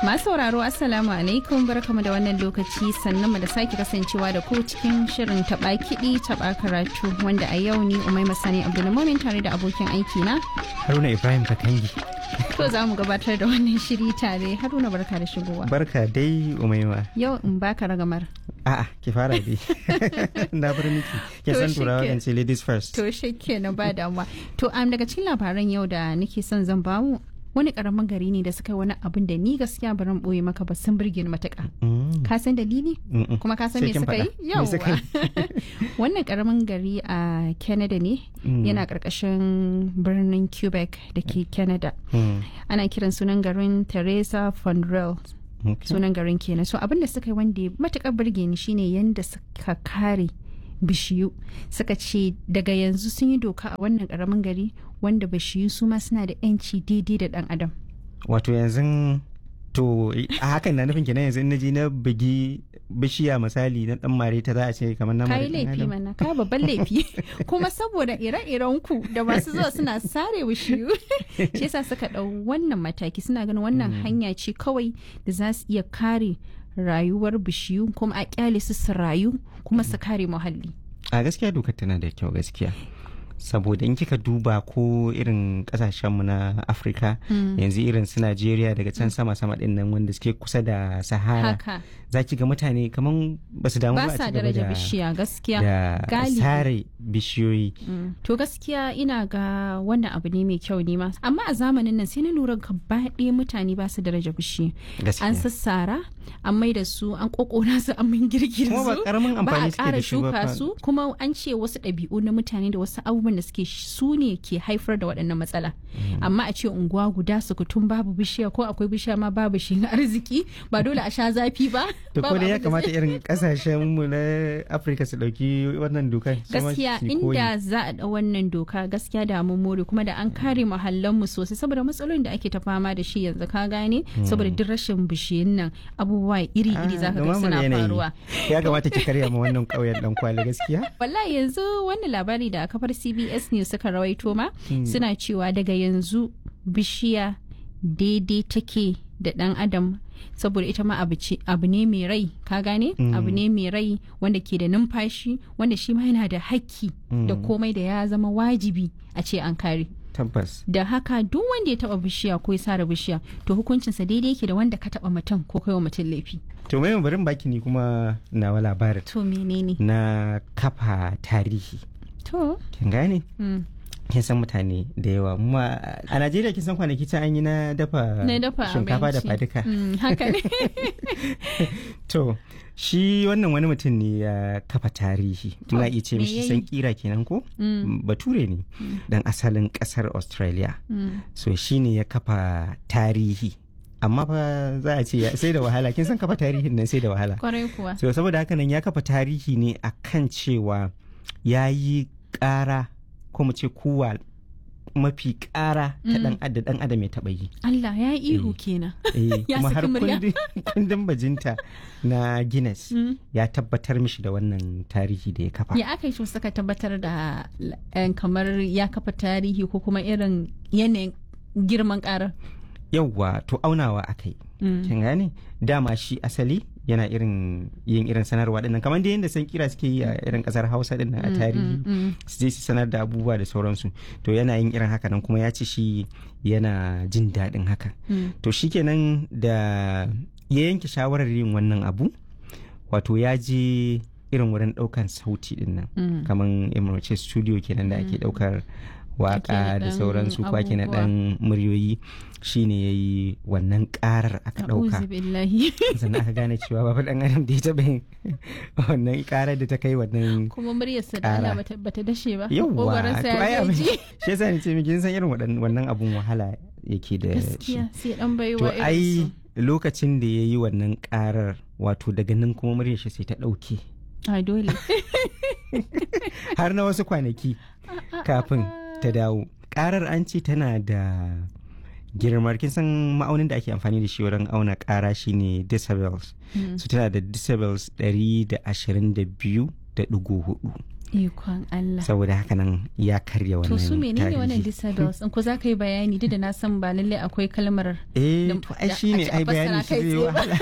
Masu sauraro Assalamu alaikum barkamu da wannan lokaci sannan mu da sake kasancewa da ku cikin shirin taɓa kiɗi taɓa karatu wanda a yau ni Umai Masani Abdulmumin tare da abokin aiki na. Haruna Ibrahim Kakangi. To za mu gabatar da wannan shiri tare Haruna barka da shigowa. Barka dai Umaima. Yau in baka ragamar. A'a ki fara dai. Na bar miki. Ki To san shi turawa ke- kan ce ladies first. To shi kenan ba damuwa. To am daga cikin labaran yau da nake son zan bamu wani karamin gari ne da suka yi wani abin da ni gaskiya baran boye maka ba sun burge ni matuƙa. Mm, Ka san dalili? mm, mm. kuma ka san Sai me kin suka yi faɗa. Me suka Yawwa. wannan karamin gari a canada ne Mm. yana karkashin birnin quebec da ke canada Mm, ana kiran sunan garin teresa fondrel okay. sunan garin kenan so abin da suka yi wanda ya matukar burge ni shine yanda suka kare bishiyu suka ce daga yanzu sun yi doka a wannan karamin gari wanda bishiyu su ma suna da 'yanci daidai da dan adam Wato yanzu to a hakan na nufin kenan yanzu in naji na bugi bishiya misali na dan mare ta za a ce kamar na ka mare yi ɗan laifi adam. mana ka babban laifi kuma saboda ire-iren ku da masu zuwa suna sare wushiyu shi yasa suka ɗau wannan mataki suna ganin wannan hanya ce kawai da za su iya kare rayuwar bishiyu kuma a kyale su su rayu kuma su kare muhalli A gaskiya dokar tana da kyau gaskiya. Saboda in kika duba ko irin kasashenmu na Afirka yanzu irin su Najeriya daga can sama-sama ɗin nan wanda suke kusa da Sahara. haka za ki ga mutane kaman ba su damu ba ba a sa ci gaba daraja da bishiya gaskiya da galibi. sare bishiyoyi Mm. To gaskiya ina ga wannan abu ne mai kyau ne ma. Amma a zamanin nan sai na lura gaba ɗaya mutane ba su daraja bishiyu. An gaskiya sassara, an mai da su, an kokona su, an min girgir kuma ba su. karamin Ba a amfani suke ƙara da shi ba shuka fa. su kuma an ce wasu ɗabi'u na mutane da wasu abubuwan da suke sh- su ne ke haifar da waɗannan matsala. Amma a ce unguwa guda sukutun babu bishiya ko akwai bishiya ma babu shi na arziki ba dole a sha zafi ba. to ko babu dai ya abin da kamata irin kasashen mu na Afirka su dauki wannan dokar su ma gaskiya su yi koyi. inda za a ɗau wannan doka gaskiya da mun more kuma da an kare mu sosai saboda matsalolin da ake ta fama da shi yanzu ka gane saboda duk rashin bishiyun nan abubuwa iri-iri Ah, zaka ga dumamar suna yanayi. faruwa ya kamata ki karya ma wannan kauyen dan kwali gaskiya wallahi yanzu wannan labari da kafar CBS News suka rawaito ma suna cewa daga yanzu bishiya daidai take da ɗan adam saboda ita ma abu ce- abu ne mai rai ka gane abu ne mai rai wanda ke da numfashi wanda shi ma yana da hakki da komai da ya zama wajibi a ce an kare tabbas da haka duk wanda ya taba bishiya ko ya sare bishiya to hukuncinsa daidai yake da wanda ka taba mutum ko kai wa mutum laifi to mai barin baki ni kuma nawa labarin to menene na kafa tarihi to kin gane mm. kin san mutane da yawa ma a Najeriya kin san kwanaki ta an yi na dafa na dafa shinkafa da abinci. faduka Mm, haka ne To, shi wannan wani mutum ne ya kafa tarihi. Muna iya ce me mishi yayi? san kira kenan ko? Bature ne, dan asalin kasar Australia. Mm. So, shi ne ya kafa tarihi. Amma fa za a ce ya- sai da wahala, kin san kafa tarihin nan sai da wahala. kwarai kuwa So, saboda haka nan ya kafa tarihi ne a kan cewa ya yi ƙara ko mu ce kuwa mafi ƙara ta ɗan adam ɗan adam ya taɓa yi. Allah ya yi ihu Eh. kenan Eh, Ya kuma har saki murya. kundin kundin bajinta na Guinness Mm. ya tabbatar mishi da wannan tarihi da ya kafa. ya aka yi su suka tabbatar da eh, kamar ya kafa tarihi ko kuma irin yanayin girman karar Yauwa to aunawa aka yi. Mm. Kin gane? Dama shi asali yana irin yin irin sanarwa dinnan kamar da yadda san kira suke yi a irin kasar Hausa dinnan a tarihi. Mm. Su je su sanar da abubuwa da sauransu. To yana yin irin haka nan kuma ya ce shi yana jin daɗin haka. Mm. To shikenan da ya yanke shawarar yin wannan abu wato ya je irin wurin ɗaukan sauti din nan. Mm. kamar emirce studio kenan da ake daukar waka da naɗan sauransu ko ake na abubuwa. dan muryoyi shine ya yi wannan karar aka A'udhu dauka billahi sannan aka gane cewa babu dan adam da ya taɓa yin wannan karar da ta kai wannan kuma muryarsa da Allah Ƙara. bata, bata dashe ba yawwa Ƙoƙarinsa to ya ai abin ji shi yasa ni ce miki kin san irin waɗan- wannan abun wahala yake da shi gaskiya sai dan baiwa to irin ai su. lokacin da ya yi wannan karar wato daga nan kuma muryar shi sai ta ɗauke a dole har na wasu kwanaki kafin ta dawo karar an ce tana da girmar kin san ma'aunin da ake amfani da shi wurin auna kara shine decibels Mm. su tana da decibels 122 da ɗigo hudu ikon Allah saboda haka nan ya karya wannan to su menene tarihi. wannan disabilities in ko za ka yi bayani duk da na san ba lallai akwai kalmar eh da- to ai da- shine a ce a ai fassara bayanin shi kai zai tsaye ba. wahala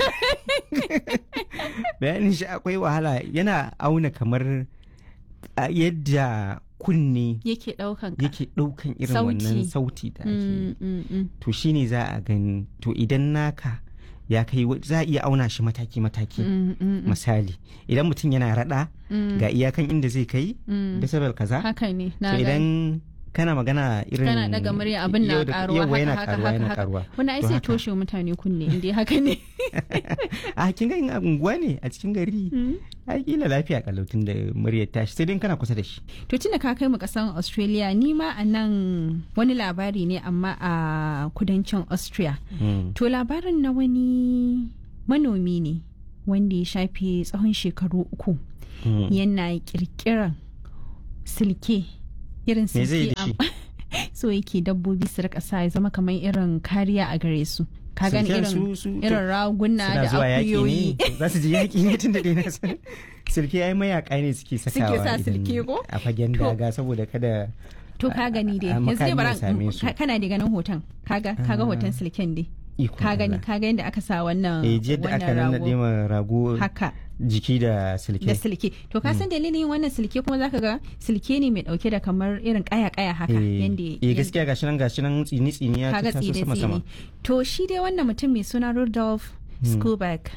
bayanin shi akwai wahala yana auna kamar a yadda kunne yake daukan ka yake ɗaukan irin Sauti. wannan sauti da ake yi. Mm, mm, mm. to shine za a gani to idan naka ya kai wa- za a iya auna shi mataki-mataki Mm, mm, mm, misali idan mutum yana rada mm, ga iyakan inda zai kai mm. decibel kaza haka ne to na gani. idan kana magana irin kana daga murya abin na yau da- karuwa yauwa haka yana haka karuwa haka yana haka karuwa wani ai To sai haka. toshe wa mutane kunne inda haka ne a kin ga in a unguwa ne a cikin gari Mm. ai kila lafiya kalautin da muryar tashi sai dai in kana kusa da shi to tunda ka kai mu kasan australia ni ma a nan wani labari ne amma a kudancin austria Mm. to labarin na wani manomi ne wanda ya shafe tsawon shekaru uku Mm. yana kirkiran silke irin me zai yi silke da shi am- so yake dabbobi su rika sa ya zama kamar irin kariya a gare su ka gani Silken irin su- su- to- irin raguna suna da zuwa yaƙi akuyoyi ne za su je yaƙi ne tun da dai na san silke ai mayaka ne suke sakawa sa idan- silke ko? a fagen To- daga saboda kada to ka gani dai a- a yanzu dai makami bara ya same su. ka- kana da ganin hoton kaga kaga hoton silken dai iko ka gani Allah. ka ga yadda aka sa wannan eh jiya da aka wannan nannaɗe rago ma rago haka jiki da silke da silke to ka san dalilin wannan silke kuma zaka ga silke ne mai dauke da kamar irin kaya kaya haka eh yanda eh, yanda- gaskiya gashi nan gashi nan tsini tsini ya kaga taso tsire sama sama tsire to shi dai wannan mutum mai suna Rudolf Skuback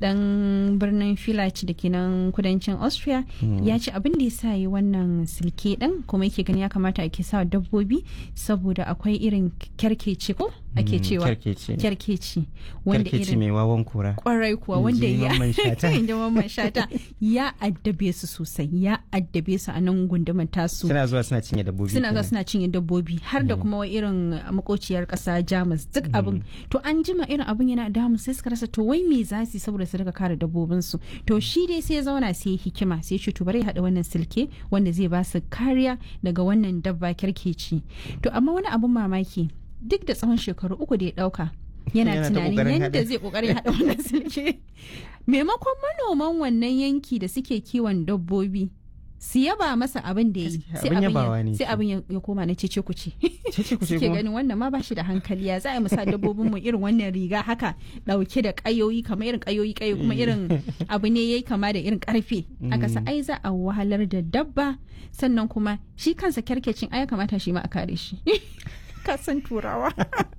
dan birnin Village da ke nan kudancin Austria ya ce abin da ya sa yi wannan silke din kuma yake gani ya kamata ake sa wa dabbobi saboda akwai irin kyarkeci ko ake Mm, cewa kyarkeci kyarkeci wanda kyarkeci irin mai wawan kura kwarai kuwa In wanda ji ya Mamman Shata. in ji Mamman Shata, ya addabe su sosai ya addabe su a nan gundumar tasu suna zuwa suna cinye dabbobi suna ga kenan. suna cinye dabbobi har da kuma wai irin makociyar kasa jamus duk abin to an jima irin abin yana damu sai suka rasa to wai me za su yi saboda su daga kare dabbobinsu to shi dai sai ya zauna sai ya hikima sai ya ce to bari ya haɗa wannan silke wanda zai ba su kariya daga wannan dabba kirkeci to amma wani abin mamaki duk da tsawon shekaru uku da ya ɗauka yana Yana ta tunanin ƙoƙarin yadda haɗa. zai ƙoƙarin haɗa wannan silke maimakon manoman wannan yanki da suke kiwon dabbobi su yaba masa abin da ya yi Gaskiya, sai abin abin yabawa ya- ne sai shi. abin ya ya koma na cece kuce Cece kuce suke kuma? ganin wannan ma ba shi da hankali ya za a yi musa dabbobin mu irin wannan riga haka dauke da kayoyi kamar irin kayoyi kayo kuma irin abu ne yayi kama da irin karfe aka sa ai za a wahalar da dabba sannan kuma shi kansa kyarkecin ai ya kamata shi ma a kare shi ka san turawa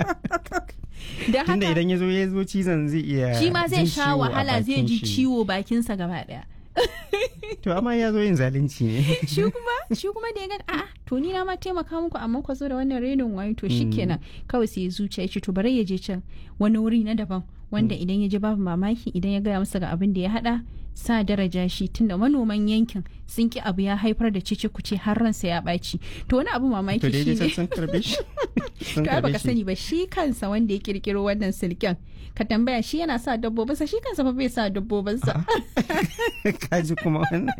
da tunda haka idan ya zo ya zo cizon zai iya shi ma zai jin sha ciwo a wahala zai bakin ji shi. ciwo bakinsa gaba daya to amma ya zo yin zalunci ne shi kuma shi kuma da ya gani a'a to ni na ma taimaka muku amma ku zo da wannan renin wayo to shikenan kawai sai ya zuciya ya ce to bari ya je can wani wuri na daban wanda idan ya je babu mamaki idan ya gaya masa ga abin da ya hada sa daraja shi tunda manoman yankin sun ki abu ya haifar da cice kuce har ransa ya ɓaci to wani abu mamaki to da ya shi je ne can sun karbe shi sun to ai karbe baka shi sani ba shi kansa wanda ya kirkiro wannan silken ka tambaya shi yana sa dabbobinsa shi kansa fa bai sa dabbobinsa kaji kuma wannan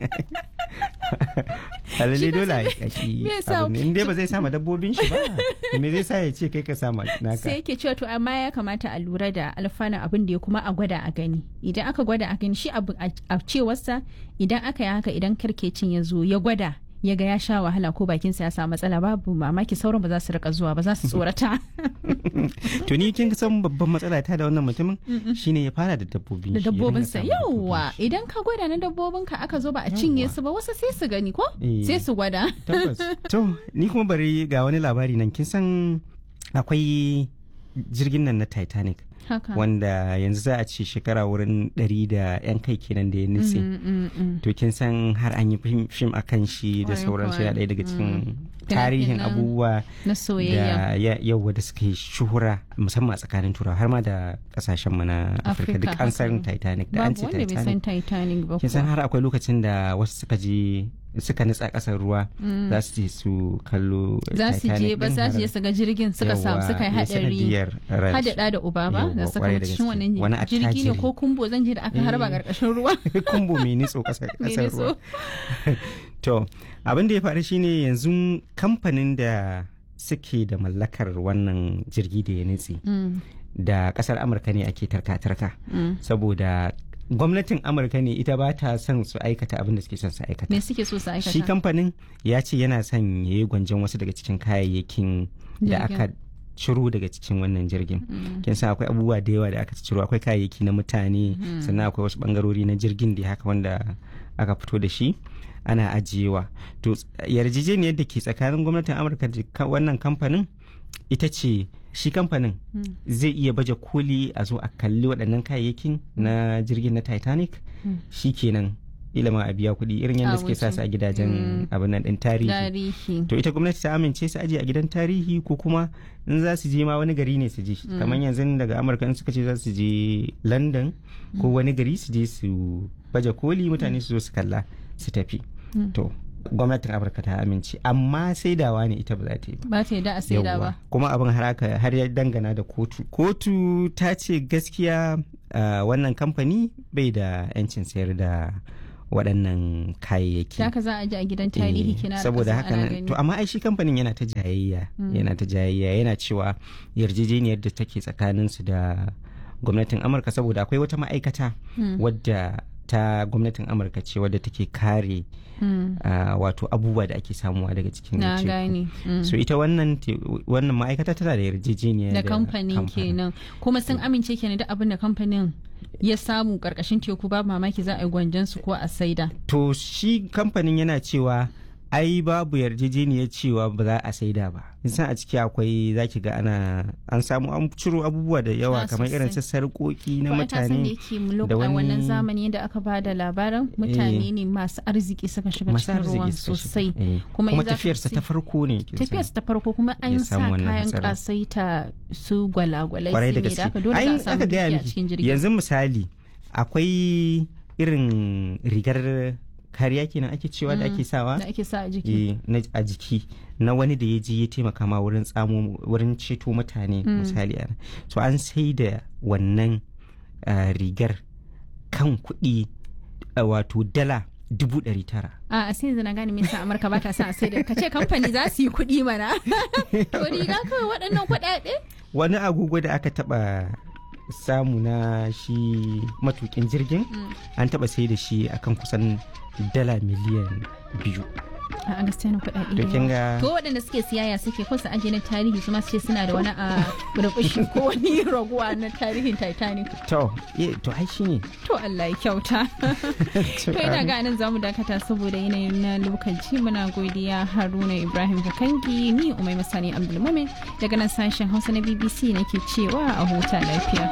halalle dole a yi Me yasa- abu ne in dai ba zai sama dabbobin shi ba me zai sa ya ce kai ka sama sai naka yake cewa to amma ya kamata a lura da alfanun abin da ya kuma a gwada a gani idan aka gwada a gani shi abu a a cewarsa idan aka yi haka idan karkecin ya zo ya gwada ya ga ya sha wahala ko bakinsa ya samu matsala babu mamaki sauran ba za su rika zuwa ba za su tsorata to ni kin san babban matsala ta da wannan mutumin shine ya fara da dabbobi da shi, ya dinga dabbobinsa samun yauwa dabbobin shi. idan ka gwada na dabbobinka aka zo ba a cinye Yawwa. su ba wasu sai su gani ko Eh. sai su gwada tabbas to ni kuma bari ga wani labari nan kin san akwai jirgin nan na titanic haka wanda yanzu za a ce shekara wurin ɗari da 'yan kai kenan da ya nutse Mm, mm, mm. to kin san har an yi fim- fim a kan shi da Kwarai sauransu kuwa. yana ɗaya daga cikin Mm. tarihin Fina-finan abubuwa na soyayya da ya- yawa da suka yi shuhura musamman a tsakanin turawa har ma da kasashen mu na afirka duk an san haka. titanic da an babu ce wanda bai san titanic titanic ba kin san kuwa. har akwai lokacin da wasu suka je suka nutsa ƙasar ruwa za su je su kallo za su je Titanic ba din za su har- je su ga jirgin suka samu Yawwa, suka yi ya hadari sanadiyar ransu. hadada da uba ba Yawwa, da suka kwarai da mutu cikin gaske. wannan Wani jirgi ne attajiri. ko kumbo zan je da aka harba Eh. karkashin ruwa kumbo mai nitso ƙasar Me ƙasar nitso? ruwa to abin da ya faru shine yanzu kamfanin da suke da mallakar wannan jirgi da ya nutse Mm, da kasar amurka ne ake tarka-tarka mm. saboda gwamnatin amurka ne ita ba ta son su aikata abin da suke son su aikata me suke so su aikata shi kamfanin ya ce yana son ya yi gwanjon wasu daga cikin kayayyakin da Jirgin. aka ciro daga cikin wannan jirgin Mm. kin san akwai abubuwa da yawa da aka ciro akwai kayayyaki na mutane sannan akwai wasu bangarori na jirgin da haka wanda aka fito da shi ana ajiyewa to ts- yarjejeniyar da ke tsakanin gwamnatin amurka da ka- wannan kamfanin ita ce shi kamfanin Mm. zai iya baje koli a zo a kalli waɗannan kayayyakin na jirgin na titanic Mm. shi kenan ilima a biya kuɗi irin yadda A suke sa wuce. su a gidajen abin nan ɗin tarihi tarihi to ita gwamnati ta amince su aje a gidan tarihi ko kuma in za su je ma wani gari ne su je kamar yanzu daga amurka in suka ce za su je london ko wani gari su je su baje koli mutane su zo su kalla su tafi Mm. to gwamnatin amurka ta amince amma saidawa ne ita ba za ta yi ba ba ta yadda a saida Yawwa. ba kuma abin har aka har ya dangana da kotu kotu ta ce gaskiya ah, wannan kamfani bai da 'yancin sayar da waɗannan kayayyaki da haka za a ji a gidan tarihi Eh, kina da saboda ƙasa haka ana nan gani. to amma ai shi kamfanin yana ta jayayya yana ta jayayya yana cewa yarjejeniyar da take tsakanin su da gwamnatin amurka saboda akwai wata ma'aikata Mm. wadda ta gwamnatin amurka ce wadda take kare Mm. ah, wato abubuwa da ake samuwa daga cikin na teku. gane Mm. so ita wannan te- wannan ma'aikata tana da yarjejeniya da kamfanin kenan kuma sun amince kenan da abin da kamfanin ya samu karkashin teku ba mamaki za a yi gwanjan su ko a saida to shi kamfanin yana cewa ai babu yarjejeniyar cewa ba za a saida ba san a ciki akwai zaki ga ana an samu an ciro abubuwa da yawa Ah, kamar irin su sosai. sarƙoƙi na Ko ai ta san da mutane yake muluk da a wani- wannan zamani da aka ba da labarin mutane ne masu arziki suka shiga masu cikin ruwan arziki suka shiga. sosai Eh, kuma kuma in za ka tafiyarsa ci- ta farko ne kin san. tafiyarsa ta farko kuma an Ya sa samu wannan kayan hatsarin. kasaita su gwalagwalai kwarai su da ne da aka gaske dole za Ai, a samu aka gaya dukiya a miki, cikin jirgin yanzu misali akwai irin rigar kariya kenan ake cewa da ake sawa da ake sa a jiki eh, na- a jiki na wani da ya je ya taimaka ma wurin tsamo wurin ceto mutane misali ana so an sai da wannan ah, rigar kan kuɗi ah, wato dala dubu ɗari tara a a sai yanzu na gane me yasa amurka ba ta son a sai da ka ce kamfani za su yi kuɗi mana to riga kawai waɗannan kuɗaɗe wani agogo da aka taɓa samu na shi matukin jirgin an taɓa sai da shi akan kusan dala miliyan biyu a gaskiya na kuɗaɗe to da kin yawa. ga to waɗanda suke siyaya suke ko su aje na tarihi su ma su ce suna da wani a burbushi ko wani raguwa na tarihin titanic to eh, to ai shine to Allah ya kyauta to ina ga nan zamu dakata saboda yanayin na lokaci muna godiya Haruna Ibrahim Kakangi ni Umai Masani Abdulmumin daga nan sashen Hausa na BBC nake cewa a huta lafiya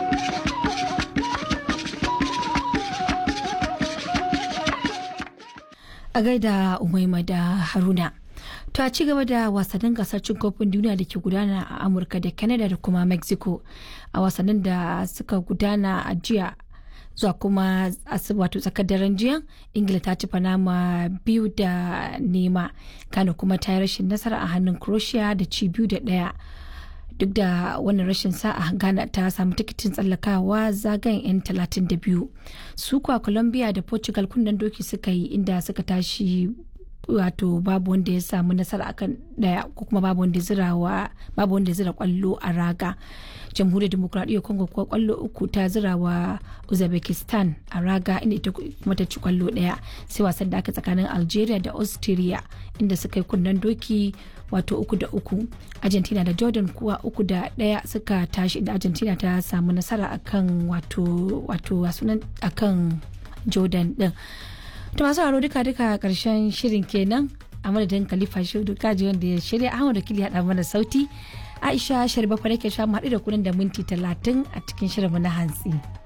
a gaida umaima da haruna to a ci gaba da wasannin gasar cin kofin duniya da ke gudana a amurka da canada da kuma mexico a wasannin da suka gudana a jiya zuwa kuma asu- wato tsakar daren jiya ingila ta ci panama biyu da nema kano kuma ta yi rashin nasara a hannun croatia da ci biyu da daya duk da wannan rashin sa'a ghana ta samu tikitin tsallakawa zagayen 'yan 32 su kuwa colombia da portugal kunnen doki suka yi inda suka tashi wato babu wanda ya samu nasara akan daya ko kuma babu wanda ya zira wa babu wanda ya zira kwallo a raga jamhuriyar demokuraɗiyyar congo kuwa kwallo uku ta zira wa uzbekistan a raga inda ita kuma ta ci kwallo daya sai wasan da aka tsakanin algeria da austria inda suka yi kunnen doki wato uku da uku argentina da jordan kuwa uku da daya suka tashi da argentina ta samu nasara akan wato wato sunan akan jordan din to masu haro duka duka karshen shirin kenan a madadin khalifa shudu kaji wanda ya shirya ahmad wakili haɗa mana sauti aisha sharbafa nake sha mu haɗu da kunan da minti talatin a cikin shirinmu na hantsi.